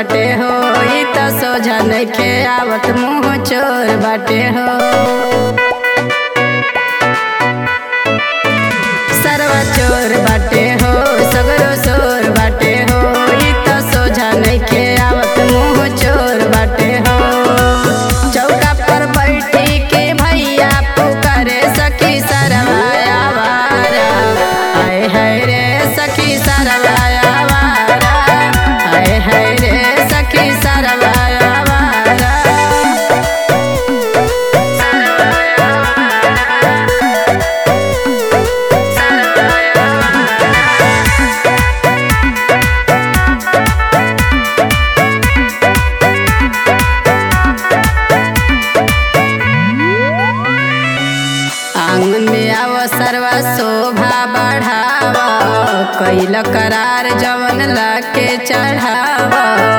बाटे हो ई त सोझा नइखे आवत मुँह चोर बाटे हो सरवा चोर बाटे हो सगरो सोर बाटे हो ई त सोझा नइखे आवत मुँह चोर बाटे हो चौका पर बैठी के भैया पुकारे सखी सरवाया वारा आए हाय रे सखी सरवाया वारा आए हाय रे सखी सरवाया वारा सरवाया वारा सरवाया वारा आंगन में आव सर्वा शोभा बढ़ाव कैल करार जवन लाके चढ़ाव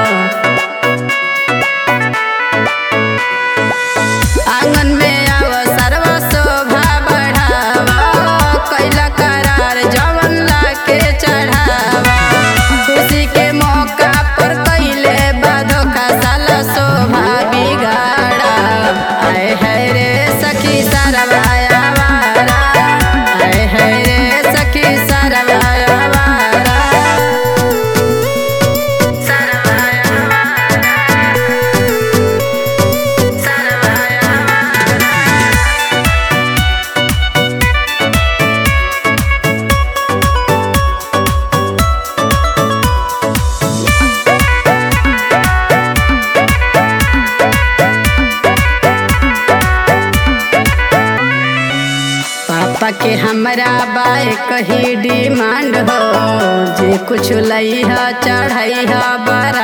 आंगन में आव सर्वा शोभा बढ़ाव कैल करार जवन लाके चढ़ाव खुशी के मौका पर कैले बाधो का साला शोभा बिगाड़ा आए है रे सखी सरवाया वारा आए है रे सखी सरवाया वारा सरवाया वारा सरवाया वारा पापा के हमरा बाए कही डिमांड हो जे कुछ लई ह चढ़ई ह बरा